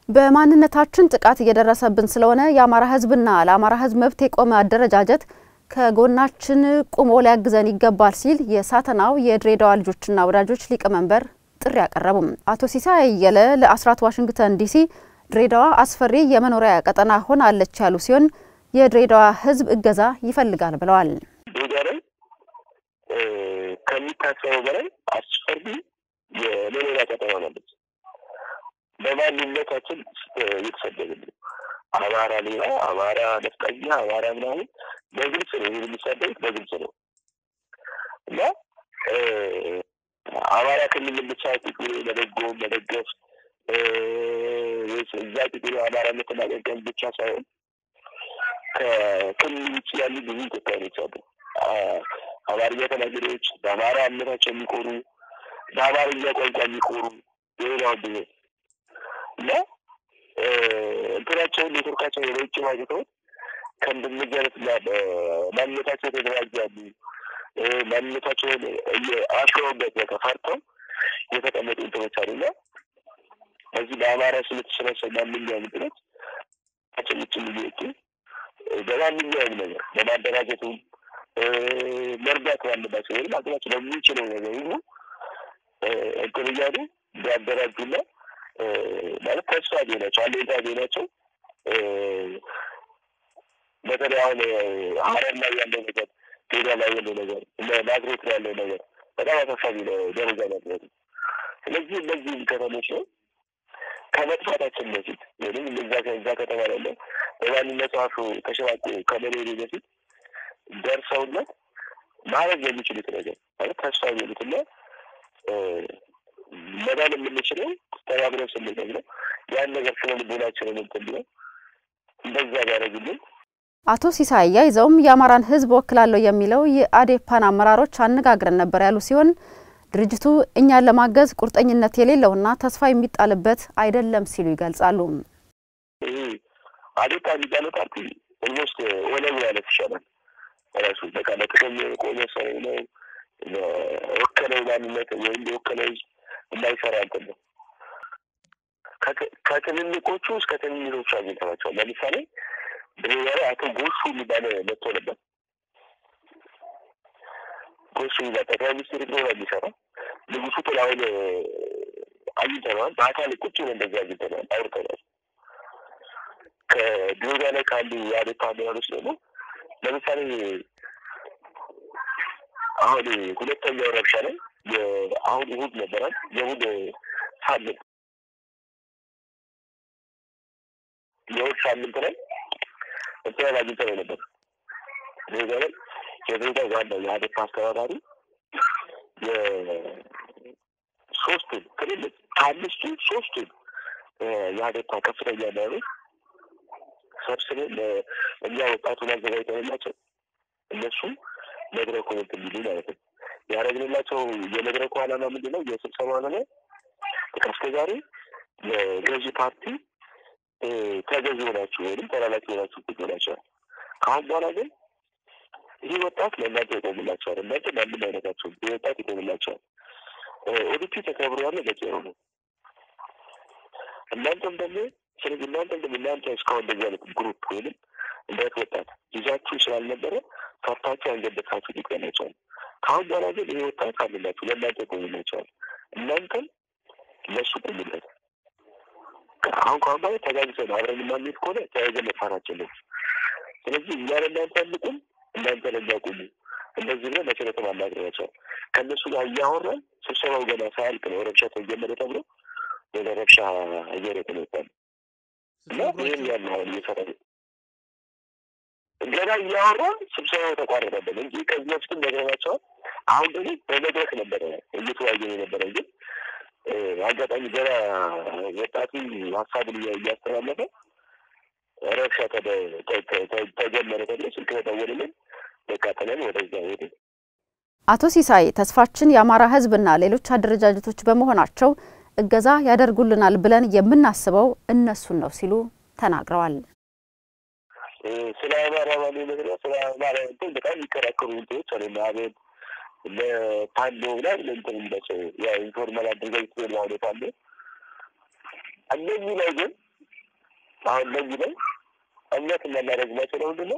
በማንነታችን ጥቃት እየደረሰብን ስለሆነ የአማራ ሕዝብና ለአማራ ሕዝብ መብት የቆመ አደረጃጀት ከጎናችን ቁሞ ሊያግዘን ይገባል ሲል የሳተናው የድሬዳዋ ልጆችና ወዳጆች ሊቀመንበር ጥሪ አቀረቡም። አቶ ሲሳይ አየለ ለአስራት ዋሽንግተን ዲሲ ድሬዳዋ አስፈሪ የመኖሪያ ቀጠና ሆናለች ያሉ ሲሆን የድሬዳዋ ሕዝብ እገዛ ይፈልጋል ብለዋል። ድሬዳዋ ላይ ከሚታሰበው በላይ አስፈሪ የመኖሪያ ቀጠና ሆናለች። በማንነታችን እየተሰደብን ነው። አማራ ሌላ፣ አማራ ነፍጠኛ፣ አማራ ምናምን በግልጽ ነው ይህ የሚሰደቡት በግልጽ ነው እና አማራ ክልል ብቻ ቁጭ ብሎ መደጎም መደገፍ እዛ ቁጭ ብሎ አማራነትን ማገልገል ብቻ ሳይሆን ከክልል ውጭ ያሉ ብዙ ኢትዮጵያኖች አሉ። አማርኛ ተናጋሪዎች በአማራ እምነታቸው የሚኮሩ በአማርኛ ቋንቋ የሚኮሩ የሌላው ብሄር እና እንትናቸውን ኔትወርካቸውን ወደ ውጭ ማግኘተውት ከእንደነዚህ አይነት ማንነታቸው የተደራጁ ያሉ ማንነታቸውን አሽረውበት በቃ ፈርተው የተቀመጡ እንትኖች አሉና በዚህ በአማራ ስም የተሰበሰቡ ማንኛውም እንትኖች ቸው ውጭ እየወጡ በማንኛውም ነገር በማደራጀቱም መርዳት ባለባቸው ወይም አቅማቸው በሚችለው ነገር ሁሉ እንትን እያሉ ቢያደራጁና ማለት ተስፋ ቢሆናቸው አለኝታ ቢሆናቸው በተለይ አሁን ሀረር ላይ ያለው ነገር ሜዳ ላይ ያለው ነገር ናዝሬት ላይ ያለው ነገር በጣም አሳሳቢ ደረጃ ናድረሱ። ስለዚህ እነዚህ ከተሞች ነው ከመጥፋታችን በፊት ወይም እዛ ከዛ ከተማ ያለ በማንነት ጸሐፊ ተሸባቆ ከመኖሩ በፊት ደርሰውነት ማድረግ የሚችሉት ነገር ማለት ተስፋ የሚሉትና መዳን የምንችለው ተባብረን ስንገኝ ነው። ያን ነገር ስለ ልቦናችንን እንትን ብለን እንደዛ ቢያደርጉልን አቶ ሲሳይ አያይዘውም የአማራን ሕዝብ ወክላለሁ የሚለው የአዴፓን አመራሮች አነጋግረን ነበር ያሉ ሲሆን ድርጅቱ እኛን ለማገዝ ቁርጠኝነት የሌለውና ተስፋ የሚጣልበት አይደለም ሲሉ ይገልጻሉ። ይሄ አዴፓ የሚባለው ፓርቲ ኦልሞስት ኦነግ ማለት ይሻላል። ራሱ በቃ ለጥቅም የቆመ ሰው ነው። ወከለው ማንነት ወይም የወከለው የማይሰራ እንትን ነው። ከትልልቆቹ እስከ ትንንሾቹ አግኝተናቸዋል። ለምሳሌ ድሬዳዋ አቶ ጎሹ የሚባለ መጥቶ ነበር። ጎሹ የሚባል ጠቅላይ ሚኒስትር ነው የሚሰራ ንጉሱ ጥላሁን አግኝተነዋል። በአካል ቁጭ ብለን እንደዚህ አግኝተነዋል፣ አውርተናል። ከድሬዳዋ ላይ ካሉ የአዴፓ አመራሮች ደግሞ ለምሳሌ አሁን ሁለተኛው ረብሻ ላይ አሁን እሑድ ነበራል። የእሑድ ሳምንት የእሑድ ሳምንት ላይ እንትን አግኝተነው ነበር። ድሬዳዋ ላይ የድሬዳዋ ዋና የአዴፓ አስተባባሪ የሶስቱን ትልልቅ ከአምስቱ ሶስቱን የአዴፓ ከፍተኛ መሪዎች ሰብስበን እኛ ወጣቱን አዘጋጅተንላቸው እነሱ መድረኩን እንትን ሊሉ ማለት ነው ያደረግንላቸው። የመድረኩ ዓላማ ምንድን ነው? የስብሰባ ዓላማ እስከ ዛሬ የገዢ ፓርቲ ተገዢ ሆናችሁ ወይም ተላላኪ ሆናችሁ ቁጭ ብላችኋል። ከአሁን በኋላ ግን ይህ ወጣት ለእናንተ ይቆምላቸዋል። እናንተ ማንም አይነታቸው ይህ ወጣት ይቆምላቸዋል። ኦዲፒ ተከብሮ ያለ በቂ ነው። እናንተም ደግሞ ስለዚህ እናንተም ደግሞ እናንተ እስካሁን እንደዚህ አይነት ግሩፕ ወይም እንደት ወጣት ይዛችሁ ስላልነበረ ፈርታችሁ አንገበታችሁ ይቆላቸዋል። ከአሁን በኋላ ግን ይህ ወጣት አለላችሁ ለእናንተ ይቆምላቸዋል። እናንተም ለሱ ቆሙለት። አሁን ከአሁን በኋላ ተጋግዘን አብረን የማንሄድ ከሆነ ተያይዘን መጥፋታችን ነው። ስለዚህ እኛ ለእናንተ አንቁም፣ እናንተ ለእኛ ቁሙ። እንደዚህ ብለን መሰረተ ማናገራቸዋል። ከእነሱ ጋር እያወራን ስብሰባው ገና ሳያልቅ ነው ረብሻ ተጀመረ ተብሎ ወደ ረብሻ እየሮጥ ነው ይባል እና ይህም ያለ አሁን እየሰራ ገና እያወራን ስብሰባው ተቋረጠብን እንጂ ከዚህ በፊትም ነግረናቸዋል። አሁን ደግሞ በመድረክ ነበረ እየተወያየን የነበረ ግን አጋጣሚ ገና ወጣቱ ሀሳቡን እያስተላለፈ ረብሻ ተጀመረ ተብሎ ስልክ ተደወለልን። በቃ ጥለን ወደዛ ሄደ። አቶ ሲሳይ ተስፋችን የአማራ ሕዝብና ሌሎች አደረጃጀቶች በመሆናቸው እገዛ ያደርጉልናል ብለን የምናስበው እነሱን ነው ሲሉ ተናግረዋል። ስለ አማራ ባለ ነገር ስለ አማራ እንትን በጣም የሚከራከሩ እንትኖች አሉ። አቤት ለፓንዶ ላይ ለእንትን የሚላቸው ያ ኢንፎርማል አድርገው ይትል ማለት አለ። እነዚህ ላይ ግን አሁን ለዚህ ላይ እምነት እናናደርግላቸው ነው ምንድን ነው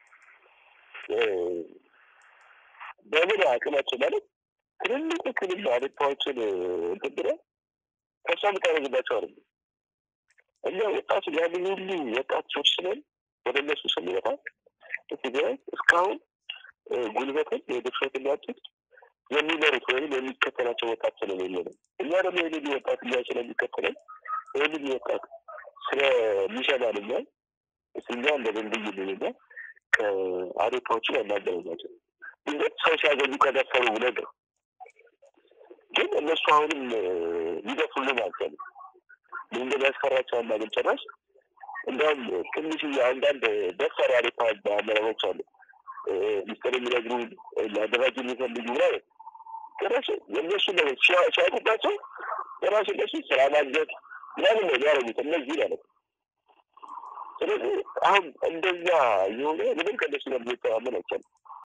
በምን አቅማቸው ማለት ትልልቅ ክልል አቤቱታዎችን እንትን ብለህ ተስፋ የምታደርግባቸው አይደለም። እኛ ወጣቱ ያንን ሁሉ ወጣቶች ስለን ወደ እነሱ ስንመጣ ቢያንስ እስካሁን ጉልበትን የድፍረትን ያጡት የሚመሩት ወይም የሚከተላቸው ወጣት ስለሌለ ነው። እኛ ደግሞ ይህንን ወጣት እኛ ስለሚከተለን ይህንን ወጣት ስለሚሰማን እኛ እኛ እንደ ድልድይ ልንኛ ከአዴታዎችን ያናገረኛቸው ድንገት ሰው ሲያገኙ ከደፈሩ ነገር ግን እነሱ አሁንም ሊደፍሩልን አልቻሉም። መንገድ ያስፈራቸው አናገኝ ጭራሽ እንዲሁም ትንሽ አንዳንድ ደፈር አዴታ አመራሮች አሉ ሚስጥር የሚነግሩ ሊያደራጁ የሚፈልጉ ምናምን ጭራሽ የእነሱ ነገር ሲያውቁባቸው ጭራሽ እነሱ ስራ ማግኘት ምናምን ነው የሚያደርጉት እነዚህ ማለት ነው። ስለዚህ አሁን እንደዛ የሆነ ምንም ከእነሱ ጋር ሊተማመን አይቻልም።